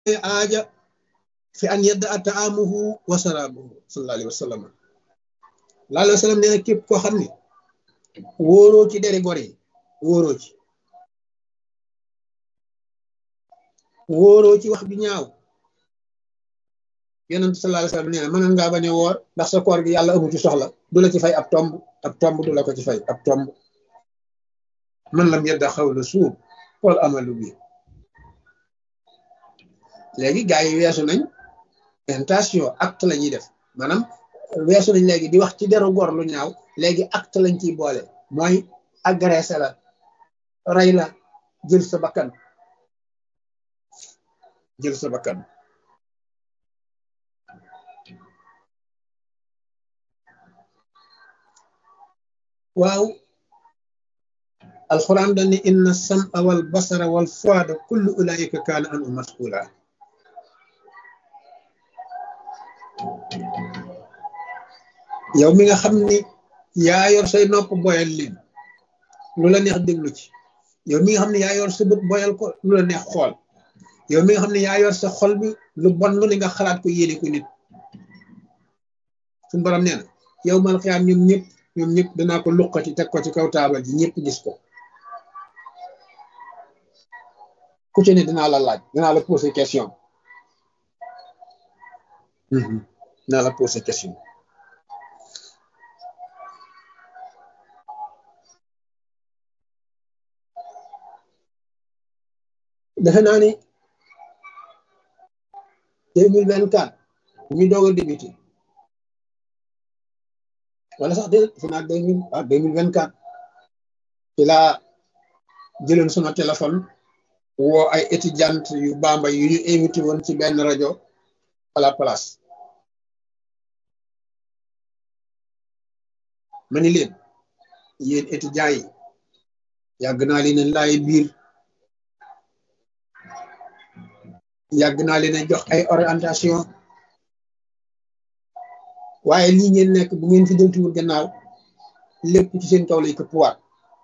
aaja fi an yadda a taamuhu wa saraabuhu sallallahu alayhi wa sallam laa alayhi wa sallam nee na képp koo xam ne wóoroo ci deri gor yi wóoroo ci wóoroo ci wax bi ñaaw yonent sallallahu alayhi wa sallam nee na mënoon ngaa bañ a woor ndax sa koor gi yàlla amu ci soxla du la ci fay ab tomb ab tomb du la ko ci fay ab tomb man lam yadda xawla suur wal amalu bi léegi gars yi weesu nañ intention acte la ñuy def maanaam weesu nañ léegi di wax ci deru gor lu ñaaw léegi acte lañ ciy boole mooy agressé la rey la jël sa bakkan jël sa bakkan waaw alquran dañ ne inna sam'a wal basara wal fuada kullu ulaika kaana anhu mas'ula yow mi nga xam ni yaa yor say nopp boyal leen lu la neex déglu ci yow mi nga xam ne yaa yor sa bët boyal ko lu la neex xool yow mi nga xam ne yaa yor sa xol bi lu bon lu ne nga xalaat ko yéene ko nit suñu borom nee na yow mal xiyaam ñoom ñëpp ñoom ñëpp danaa ko luqati teg ko ci kaw taabal ji ñëpp gis ko ku ci ne dinaa la laaj dinaa la poser question dinaa la poser question defe naa ni deux mille vingt quatre ñu doog a débuté wala sax déedéet defe naa deux mille ah deux mille vingt quatre ci laa jëloon sama téléphone woo ay étudiante yu bamba yu ñu invité woon ci benn rajo à la place ma ni leen yéen étudiants yi yàgg naa leen laay biir yàgg naa leen a jox ay orientation waaye lii ngeen nekk bu ngeen fi deltuwul gannaaw lépp ci seen kaw lay këppwaat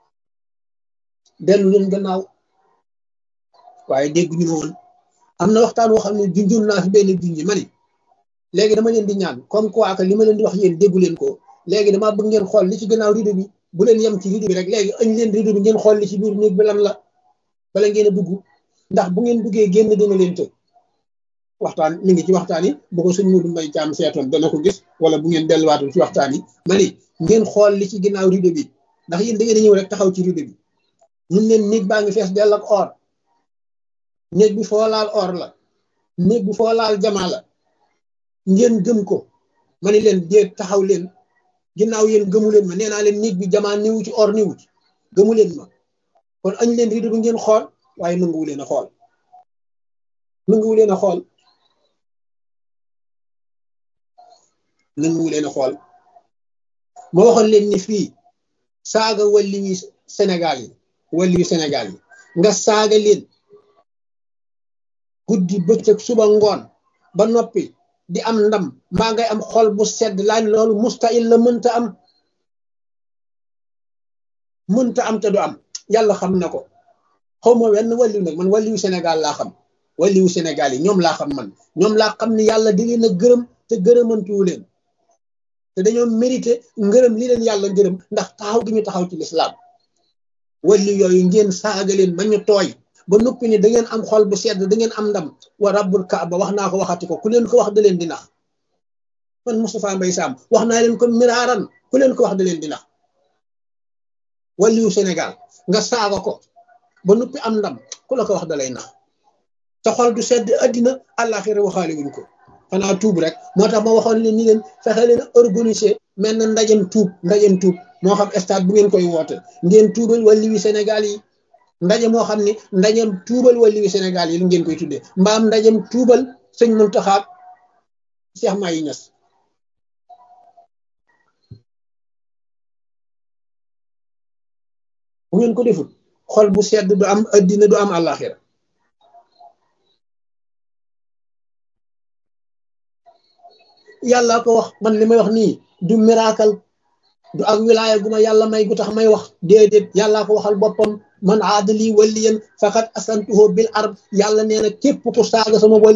dellu leen gannaaw waaye dégg ñu ma woon am na waxtaan woo xam ne junjul naa fi benn junji ma ni léegi dama leen di ñaan comme quoi que li ma leen di wax yéen déggu leen ko léegi dama bëgg ngeen xool li ci gannaaw rido bi bu leen yem ci rido bi rek léegi añ leen rido bi ngeen xool li ci biir néeg bi lan la bala ngeen a dugg ndax bu ngeen duggee génn dina leen të waxtaan mi ngi ci waxtaan yi bu ko sëñ Modou Mbaye Thiam seetoon dana ko gis wala bu ngeen delluwaatul ci waxtaan yi ma ni ngeen xool li ci ginnaaw rido bi ndax yéen da ngeen a ñëw rek taxaw ci rido bi ñun leen néeg baa ngi fees dell ak or néeg bi foo laal or la néeg bi foo laal jamaa la ngeen gëm ko ma ni leen déet taxaw leen ginnaaw yéen gëmu leen ma nee naa leen néeg bi jamaa niwu ci or niwu ci gëmu leen ma kon añ leen rido bi ngeen xool waaye nanguwu leen a xool nanguwu leen a xool nanguwu leen a xool ma waxoon leen ni fii saaga walli wi Sénégal yi walli wi Sénégal yi nga saaga leen guddi bëccëg suba ngoon ba noppi di am ndam mbaa ngay am xol bu sedd laaj loolu mustahil la mënta am mënta am te du am yàlla xam na ko xaw ma wenn walliw nag man walliwu Sénégal laa xam walliwu Sénégal yi ñoom laa xam man ñoom laa xam ni yàlla di leen a gërëm te gërëmantuwu leen te dañoo mérité ngërëm li leen yàlla ngërëm ndax taxaw gi ñu taxaw ci lislaam walli yooyu ngeen saaga leen ba ñu tooy ba noppi ni da ngeen am xol bu sedd da ngeen am ndam wa rabbul kaaba wax naa ko waxati ko ku leen ko wax da leen di nax man Moustapha Mbaye Sam wax naa leen ko miraaran ku leen ko wax da leen di nax walliwu Sénégal nga saaga ko ba noppi am ndam ku la ko wax da lay nax sa xol du sedd addina àllaaxira waxaale wuñ ko xanaa tuub rek moo tax ma waxoon leen ni leen fexe leen organiser mel na ndajem tuub ndajem tuub moo xam stade bu ngeen koy woote ngeen tuubal walliwi Sénégal yi ndaje moo xam ne ndajem tuubal walliwi Sénégal yi lu ngeen koy tuddee mbaam ndajem tuubal sëñ Muntaxa Cheikh Mahi Niass bu ngeen ko defut xol bu sedd du am addina du am àllaaxira yàlla ko wax man li may wax nii du miracle du ak wilaaya gu ma yàlla may gu tax may wax déedéet yàllaa ko waxal boppam man aadali waliyan faqad asantuhu bil arb yàlla nee na képp ku saaga sama wali